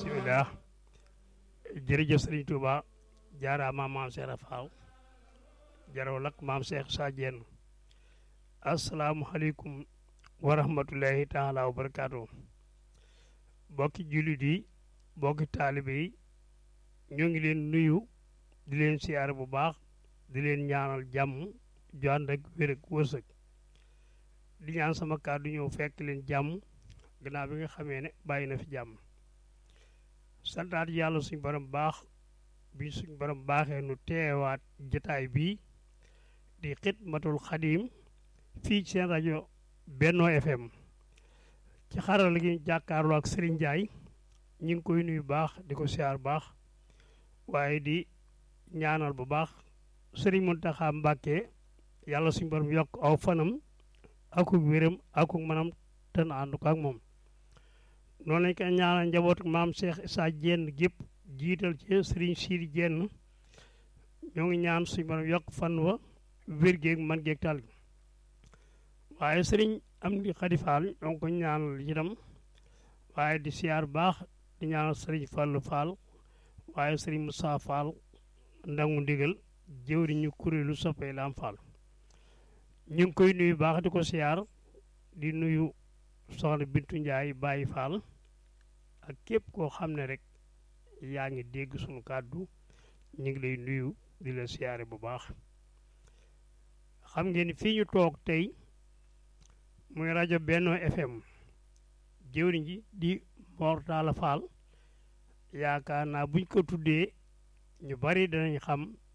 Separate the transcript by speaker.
Speaker 1: bisimilah jërëjëf sëriñ Touba jaaraama maam Cheikh Fall jaraw lak maam Cheikh Sa Diène asalaamualeykum wa rahmatulahi taala wa barakaatu bokki jullit yi bokki taalibe yi ñoo ngi leen nuyu di leen siyaare bu baax di leen ñaanal jàmm ju ànd ak wér ak wërsëg di ñaan sama kàddu ñëw fekk leen jàmm gannaaw bi nga xamee ne bàyyi na fi jàmm santaat yàlla suñ borom baax bi suñ borom baaxee nu teewaat jataay bii di xidmatul xadim fii ci seen rajo Benno FM ci xarala gi jàkkaarloo ak Serigne Ndiaye ñu ngi koy nuyu baax di ko siyaar baax waaye di ñaanal bu baax Serigne Mountakha Mbacké yàlla suñ borom yokk aw fanam akuk wéram akuk manam te na ànd ko ak moom noonu lañ koy ñaanal njaboot maam Cheikh Sa Diène gépp jiital ci Serigne Sidi Diène ñoo ngi ñaan suñ borom yokk fan wa wér géeg man géeg tal gi waaye sëriñ am di xadifaal ñoo ngi ko ñaanal itam waaye di siyaar baax di ñaanal sëriñ Fallu Fall waaye sëriñ Moussa Fall ndangu ndigal jëwri ñu kuréelu soppee Lam Fall ñu ngi koy nuyu baax di ko siyaar di nuyu soxna Bintu Njaay Baye Fall ak képp koo xam ne rek yaa ngi dégg sunu kàddu ñu ngi lay nuyu di la siyaare bu baax xam ngeen ni fii ñu toog tey muy rajo Benno FM jëwriñ ji di Mor Talla Fall yaakaar naa buñ ko tuddee ñu bari danañ xam